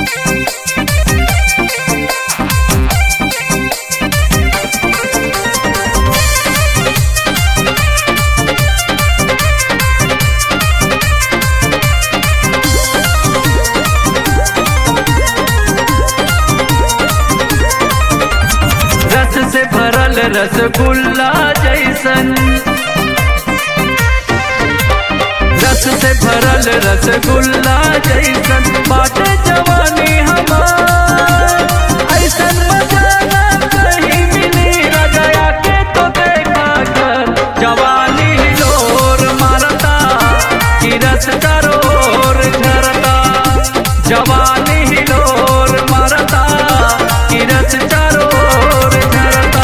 रस से भरल रसगुल्ला जैसन रस से भरल रसगुल्ला जैसन बाटे जवानी हमार ऐसन मजा ना कहीं मिली रगया के तो देखा कर जवानी जोर मारता कि रस करोर झरता जवानी हिलोर मारता कि रस चरोर झरता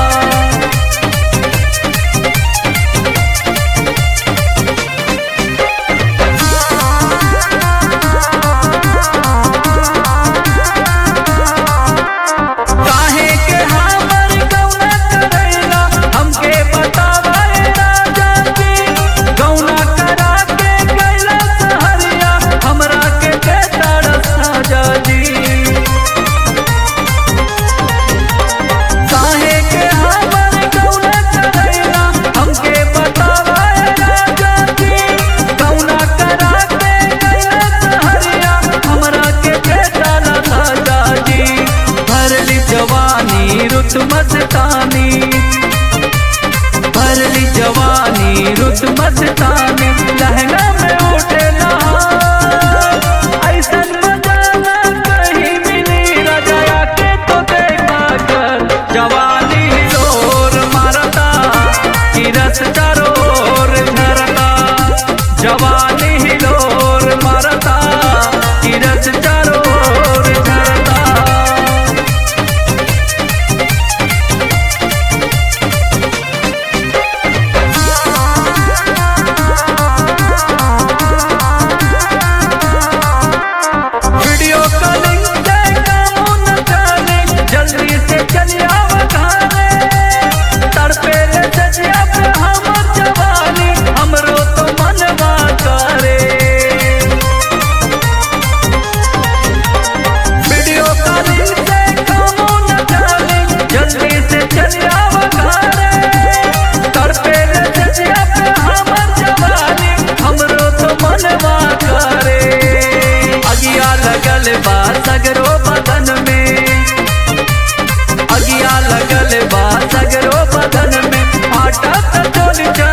काहे के हमर गौना करैला हमके बतावे राजा जी गौना करा के कैला सहरिया हमरा के देता साजा जी काहे के हमर गौना करैला हमके बतावे राजा जी गौना करा के कैला सहरिया हमरा के देता साजा जी भरली जवानी रुत मस्तानी भरली जवानी रुत मस्तानी लहंगा में उठे ऐसन मजा ना कहीं मिली रजाया के तो देखा कर जवानी जोर मारता कि रस चरोर झरता जवानी हिलोर मारता कि रस चरोर झरता वीडियो कॉलिंग से काम न चले जल्दी से चलिया बखाने तड़पे ले सजिया पे हमर जवानी हमरो तो मनवा करे वीडियो कॉलिंग से काम न चले जल्दी से चलिया बखाने तड़पे ले सजिया पे हमर जवानी हमरो तो मनवा करे अगिया लगल बा सगरो बदन में अगिया लगल बा सगरो बदन में आटा त चोली